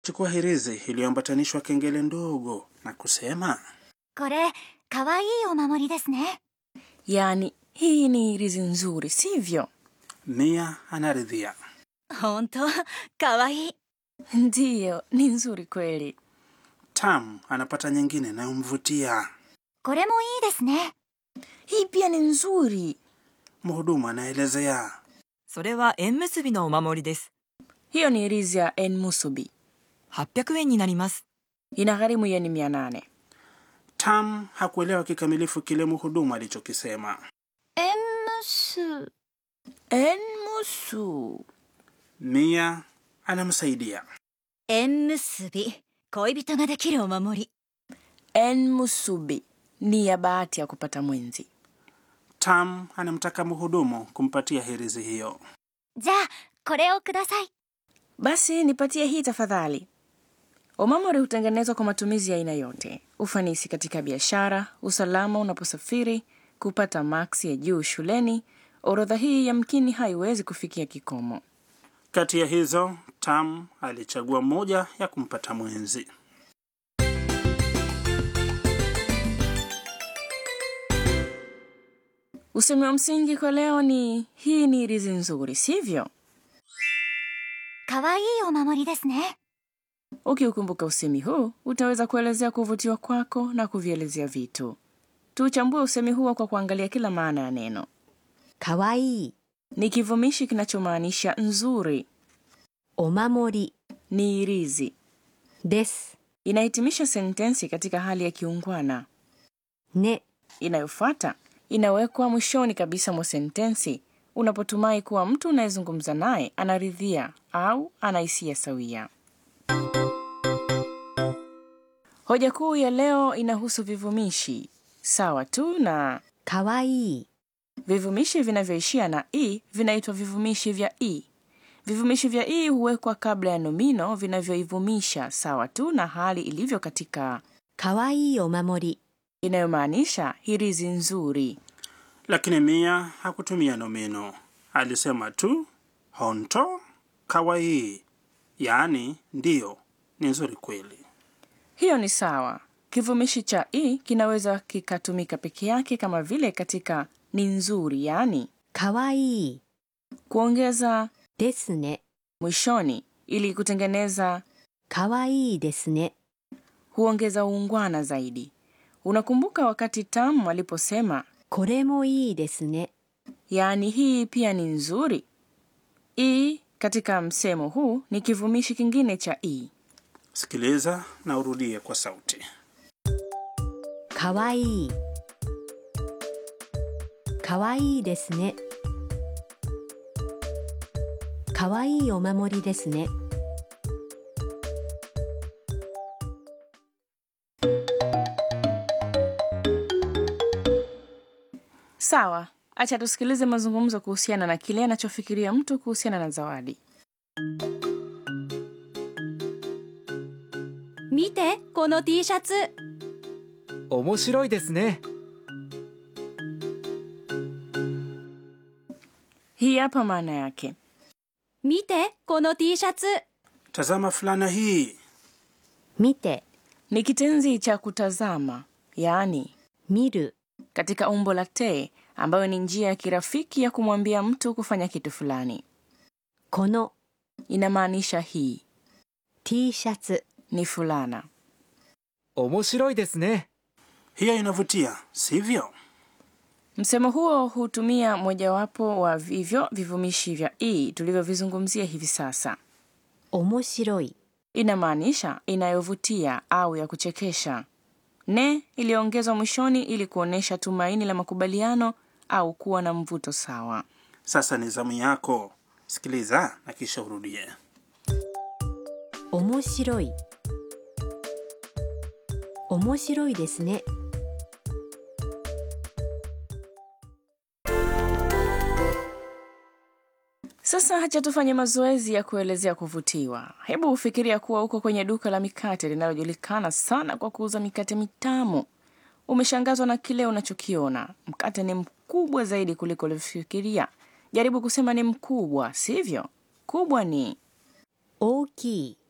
Chukua hirizi iliyoambatanishwa kengele ndogo na kusema これかわいいお守りですね yaani hii ni irizi nzuri sivyo Mia anaridhia. 本当かわいい ndiyo ni nzuri kweli Tam anapata nyingine inayomvutia. これもいいですね hii pia ni nzuri Mhudumu anaelezea. それは縁結びのお守りです。 hiyo ni irizi ya enmusubi 800円になります。 ina gharimu yeni mia nane Tam hakuelewa kikamilifu kile mhudumu alichokisema. 縁結 enmusu Mia anamsaidia. 縁結び恋人ができるお守り enmusubi ni ya bahati ya kupata mwenzi Tam anamtaka mhudumu kumpatia hirizi hiyo. じゃあこれをください basi nipatie hii tafadhali omamori hutengenezwa kwa matumizi ya aina yote ufanisi katika biashara usalama unaposafiri kupata maksi ya juu shuleni orodha hii yamkini haiwezi kufikia kikomo Kati ya hizo, Tam alichagua moja ya kumpata mwenzi. usemi wa msingi kwa leo ni hii ni irizi nzuri sivyo かわいいお守りですね ukiukumbuka usemi huu utaweza kuelezea kuvutiwa kwako na kuvielezea vitu tuuchambue usemi huo kwa kuangalia kila maana ya neno かわいい ni kivumishi kinachomaanisha nzuri お守り ni irizi です inahitimisha sentensi katika hali ya kiungwana ね inayofuata inawekwa mwishoni kabisa mwa sentensi unapotumai kuwa mtu unayezungumza naye anaridhia au ana hisia sawia hoja kuu ya leo inahusu vivumishi sawa tu na かわいい vivumishi vinavyoishia na i vinaitwa vivumishi vya i vivumishi vya i huwekwa kabla ya nomino vinavyoivumisha sawa tu na hali ilivyo katika かわいいお守り inayomaanisha hirizi nzuri Lakini Mia hakutumia nomino. Alisema tu honto kawaii, yaani ndiyo, ni nzuri kweli. hiyo ni sawa kivumishi cha i kinaweza kikatumika peke yake kama vile katika ni nzuri yaani かわいい kuongeza ですね mwishoni ili kutengeneza かわいいですね huongeza uungwana zaidi unakumbuka wakati tam aliposema これもいいですね yaani hii pia ni nzuri i katika msemo huu ni kivumishi kingine cha i Sikiliza na urudie kwa sauti. かわいいかわいいですねかわいいお守りですね sawa acha tusikilize mazungumzo kuhusiana na kile anachofikiria mtu kuhusiana na zawadi 見てこの T シャツ面白いですね hii hapa maana yake 見てこの T シャツ Tazama fulana hii. 見て ni kitenzi cha kutazama yaani 見る katika umbo la te ambayo ni njia ya kirafiki ya kumwambia mtu kufanya kitu fulani この inamaanisha hii T シャツ ni fulana 面白いですね Hiyo inavutia, sivyo? msemo huo hutumia mojawapo wa vivyo vivumishi vya i tulivyovizungumzia hivi sasa 面白い inamaanisha inayovutia au ya kuchekesha ne iliyoongezwa mwishoni ili kuonyesha tumaini la makubaliano au kuwa na mvuto sawa Sasa ni zamu yako. Sikiliza na kisha urudie. 面白い面白いですね sasa hacha tufanye mazoezi ya kuelezea kuvutiwa hebu ufikiria kuwa uko kwenye duka la mikate linalojulikana sana kwa kuuza mikate mitamu umeshangazwa na kile unachokiona mkate ni mkubwa zaidi kuliko ulivyofikiria jaribu kusema ni mkubwa sivyo kubwa ni 大きい